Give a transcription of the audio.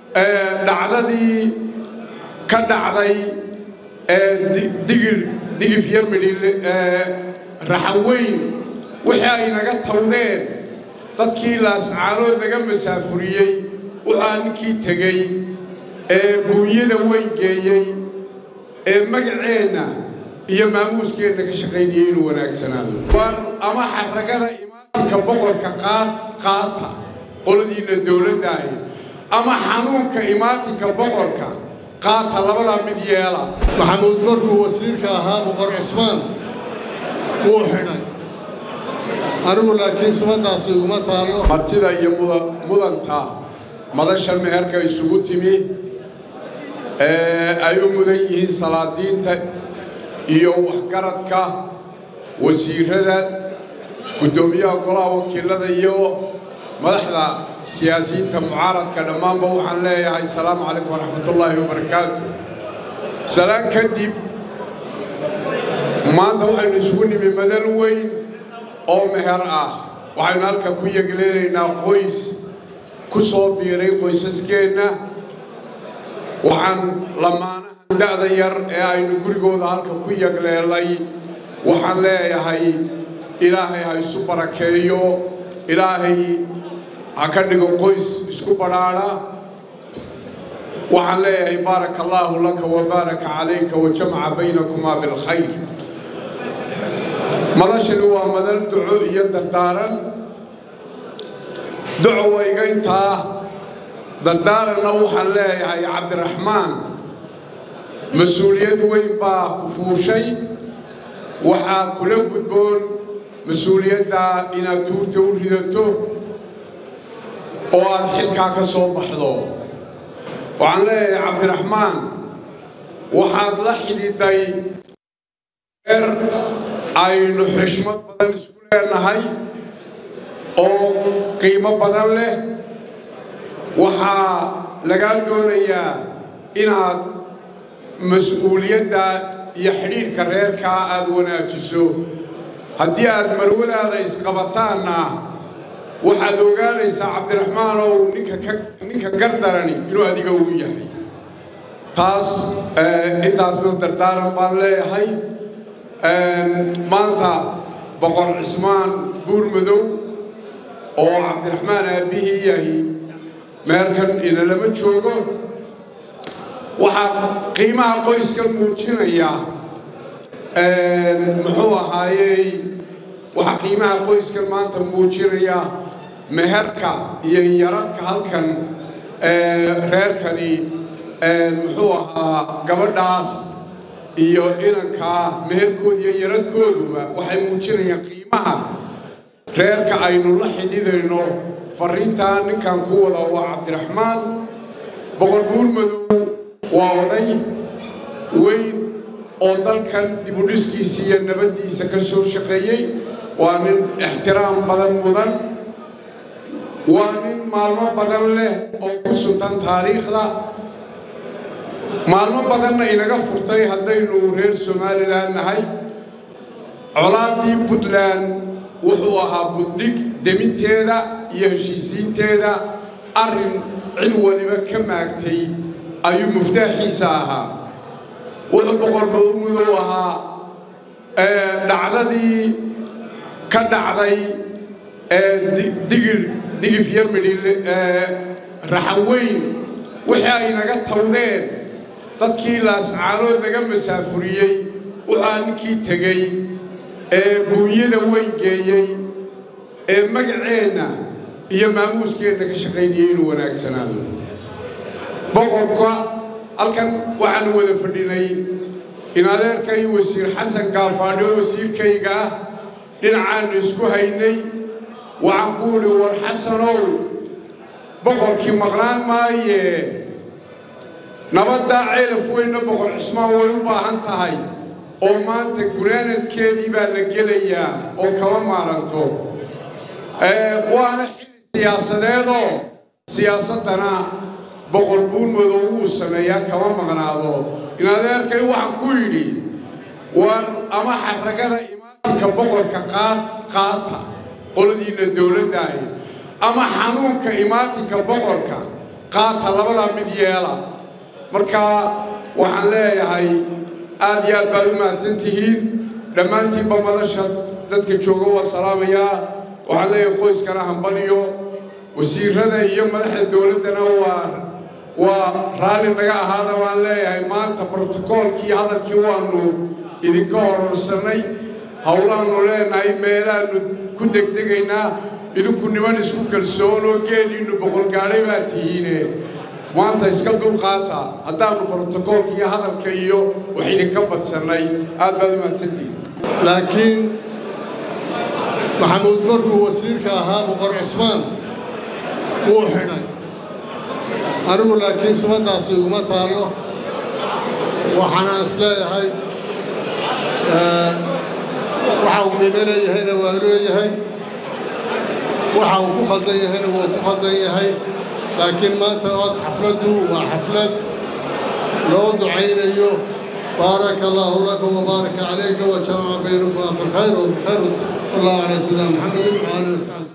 dhacdadii ka dhacday digir digif iyo midhil raxaweyn wixii ay naga tawdeen dadkii laascaanood laga masaafuriyey waxaa ninkii tegey ee buunyada weyn geeyey ee magaceenna iyo maamuuskeenna ka shaqaynayay inuu wanaagsanaado war ama xaragada imaatinka boqorka qaata qoladiinna dowladdaahi ama xanuunka imaatinka boqorka qaata labadaa mid yeela maxamuud markuu wasiirka ahaa boqor cusmaan wuu xidhay anigu laakiin subaddaasi iguma taallo martida iyo mudanta madasha meherka isugu timi ay u mudan yihiin salaadiinta iyo waxgaradka wasiirada guddoomiyaha golaha wakiilada iyo madaxda siyaasiyiinta mucaaradka dhammaanba waxaan leeyahay asalaamu calaykum waraxmatullaahi wabarakaatu salaan kadib maanta waxaynu isugu nimi madal weyn oo meher ah waxaynu halka ku yegleynaynaa qoys ku soo biiray qoysaskeenna waxaan lamaanaha da'da yar ee aynu gurigooda halka ku yegleelay waxaan leeyahay ilaahay ha isu barakeeyo ilaahay ha ka dhigo qoys isku badhaadha waxaan leeyahay baaraka allaahu laka wa baaraka calayka wa jamaca baynakumaa bilkhayr madashani waa madal duco iyo dardaaran duco wayga intaa dardaaranna waxaan leeyahay cabdiraxmaan mas-uuliyad weyn baa ku fuushay waxaa kula gudboon mas-uuliyaddaa inaad tuurta u ridato oo aad xilkaa ka soo baxdo waxaan leeyahay cabdiraxmaan waxaad la xidhiiday eer aynu xishmad badan isku leenahay oo qiimo badan leh waxaa lagaa doonayaa inaad mas-uuliyadda iyo xidhiidhka reerkaa aad wanaajiso haddii aad marwadaada isqabataanna waxaad ogaanaysaa cabdiraxmaan ow ninka gardarani inuu adiga uu yahay taas intaasna dardaaran baan leeyahay maanta boqor cismaan buurmadow oo cabdiraxmaan aabbihii yahi meelkan inalama joogo waxaa qiimaha qoyskan muujinaya muxuu ahaayey waxaa qiimaha qoyskan maanta muujinaya meherka iyo yaradka halkan reerkani muxuu ahaa gabadhaas iyo inankaa meherkooda iyo yaradkooduba waxay muujinayaan qiimaha reerka aynu la xidhiidayno farriintaa ninkan ku wada waa cabdiraxmaan boqor buurmadow waa oday weyn oo dalkan dibudhiskiisa iyo nabaddiisa ka soo shaqeeyey waa nin ixtiraam badan mudan waa nin maalmo badan leh oo ku suntan taariikhda maalmo badanna inaga furtay haddaynu reer somalilan nahay colaaddii puntland wuxuu ahaa buddhig deminteeda iyo heshiisiinteeda arrin cid waliba ka maagtay ayuu muftaaxiisa ahaa wuxuu boqor bawmudow ahaa dhacdadii ka dhacday digir digif iyo midhil raxaweyn wixii ay naga tawdeen dadkii laascaanood laga masaafuriyey waxaa ninkii tegey ee buunyada weyn geeyey ee magaceenna iyo maamuuskeenna ka shaqaynayay inuu wanaagsanaado boqorka halkan waxaanu wada fadhinay in adeerkay wasiir xasan gaafaadho wasiirkayga ah dhinacaannu isku haynay waxaan ku idhi war xasanow boqorkii maqnaan maaye nabaddaa ceelaf weynna boqor cusmaan way u baahan tahay oo maanta gunaanadkeedii baa la gelayaa oo kama maaranto waana xilli siyaasadeedoo siyaasaddana boqor buurmadow wuu sameeyaa kama maqnaado in adeerkay waxaan ku yidhi war ama xaragada imaatinka boqorka qaata qoladiinna dowladdaahi ama xanuunka imaatinka boqorka qaata labadaa mid yeela marka waxaan leeyahay aad iyo aad baad u mahadsan tihiin dhammaantiinba madasha dadka jooga waa salaamayaa waxaan leeyahay qoyskana hambaliyo wasiirada iyo madaxda dowladdana waa waa raalli naga ahaada waan leeyahay maanta brotokoolkii hadalkii waanu idinka hororsanay howlaannu leenahay meelaannu ku degdegaynaa idinku niman isku kalsoon oo geeliinnu boqolgaadhay baa tihiine maanta iska dulqaata haddaannu brotokoolka iyo hadalka iyo wax idinka badsannay aad baad u mahadsantihiin laakiin maxamuud markuu wasiirka ahaa boqor cismaan wuu xidhay anigu laakiin sumaddaasi iguma taallo waxaana is leeyahay waxa uu qiimo leeyahayna waa leeyahay waxa uu ku khaldan yahayna waa ku khaldan yahay laakiin maanta ood xafladdu waa xaflad loo ducaynayo baaraka allaahu laka wabaaraka calayka wajamaca baynakuma fi lkhayr wafi lkhayr wallahu calaa sayidina maxamedin waalihi wasaxbi